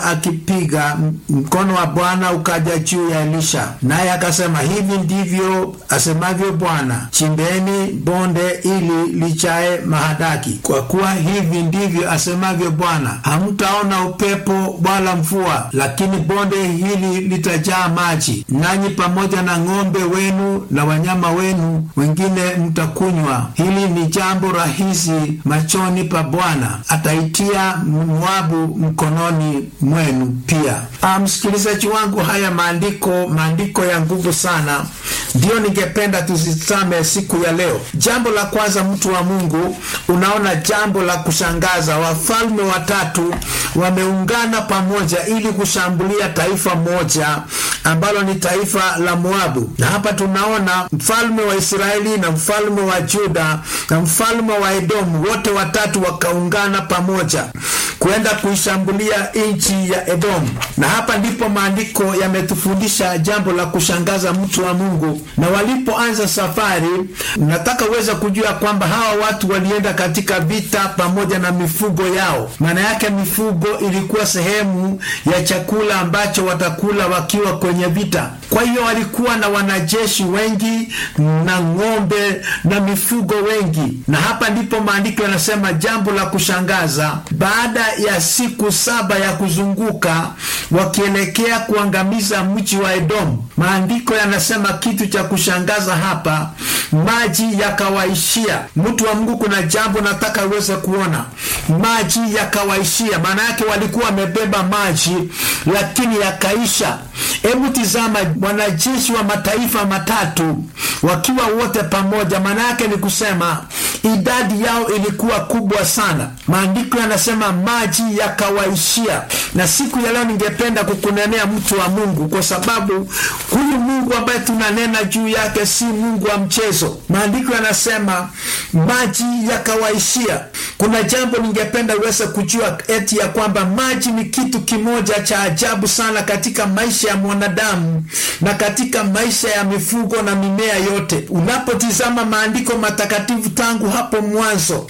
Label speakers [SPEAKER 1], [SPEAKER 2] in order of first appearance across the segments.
[SPEAKER 1] akipiga, mkono wa Bwana ukaja juu ya Elisha, naye akasema, hivi ndivyo asemavyo Bwana, chimbeni bonde ili lichae mahadaki, kwa kuwa hivi ndivyo asemavyo Bwana, hamtaona upepo wala mvua, lakini bonde hili litajaa maji, nanyi pamoja na ng'ombe wenu na wanyama wenu wengine mtakunywa. Hili ni jambo rahisi machoni pa Bwana, ataitia Moabu mkononi mwenu pia. Ah, msikilizaji wangu, haya maandiko maandiko ya nguvu sana, ndiyo ningependa tuzitame siku ya leo. Jambo la kwanza, mtu wa Mungu, unaona jambo la kushangaza, wafalme watatu wameungana pamoja ili kushambulia taifa moja ambalo ni taifa la Moabu, na hapa tunaona mfalme wa Israeli na mfalme wa Juda na mfalme wa Edomu, wote watatu wakaungana pamoja kwenda kuishambulia nchi ya Edomu. Na hapa ndipo maandiko yametufundisha jambo la kushangaza, mtu wa Mungu. Na walipoanza safari, nataka uweze kujua kwamba hawa watu walienda katika vita pamoja na mifugo yao. Maana yake mifugo ilikuwa sehemu ya chakula ambacho watakula wakiwa kwenye vita. Kwa hiyo walikuwa na wanajeshi wengi na ng'ombe na mifugo wengi, na hapa ndipo maandiko yanasema jambo la kushangaza, baada ya siku saba ya kuzunguka wakielekea kuangamiza mji wa Edomu, maandiko yanasema kitu cha kushangaza hapa, maji yakawaishia. Mtu wa Mungu, kuna jambo nataka uweze kuona, maji yakawaishia. Maana yake walikuwa wamebeba maji lakini yakaisha. Hebu tizama, wanajeshi wa mataifa matatu wakiwa wote pamoja, maana yake ni kusema idadi yao ilikuwa kubwa sana. Maandiko yanasema maji yakawaishia. Na siku ya leo ningependa kukunenea mtu wa Mungu, kwa sababu huyu Mungu ambaye tunanena juu yake si Mungu wa mchezo. Maandiko yanasema maji yakawaishia. Kuna jambo ningependa uweze kujua, eti ya kwamba maji ni kitu kimoja cha ajabu sana katika maisha ya mwanadamu na katika maisha ya mifugo na mimea yote. Unapotizama maandiko matakatifu tangu hapo mwanzo,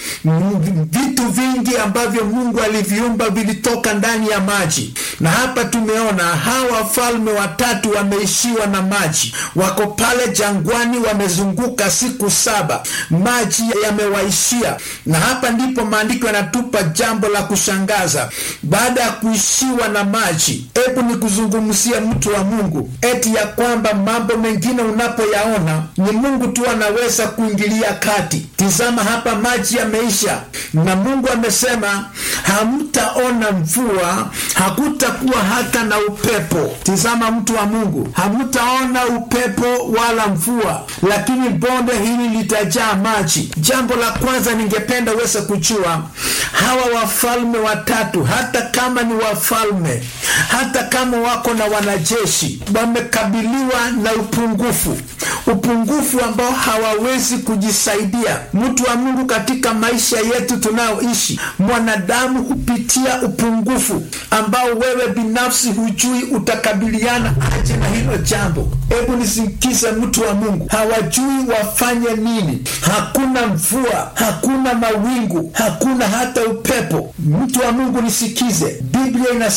[SPEAKER 1] vitu vingi ambavyo Mungu aliviumba vilitoka ndani ya maji, na hapa tumeona hawa wafalme watatu wameishiwa na maji, wako pale jangwani, wamezunguka siku saba, maji yamewaishia. Na hapa ndipo maandiko yanatupa jambo la kushangaza. Baada ya kuishiwa na maji, hebu ni kuzungumzia mtu wa Mungu eti ya kwamba mambo mengine unapoyaona ni Mungu tu anaweza kuingilia kati. Tizama hapa, maji yameisha, na Mungu amesema hamtaona mvua, hakutakuwa hata na upepo. Tizama mtu wa Mungu, hamtaona upepo wala mvua, lakini bonde hili litajaa maji. Jambo la kwanza ningependa uweze kujua, hawa wafalme watatu, hata kama ni wafalme, hata kama wako na wanajeshi, wamekabiliwa na upungufu, upungufu ambao hawawezi kujisaidia. Mtu wa Mungu, katika maisha yetu tunayoishi, mwanadamu hupitia upungufu ambao wewe binafsi hujui utakabiliana aje na hilo jambo. Hebu nisikize, mtu wa Mungu, hawajui wafanye nini. Hakuna mvua, hakuna mawingu, hakuna hata upepo. Mtu wa Mungu nisikize, Biblia inasema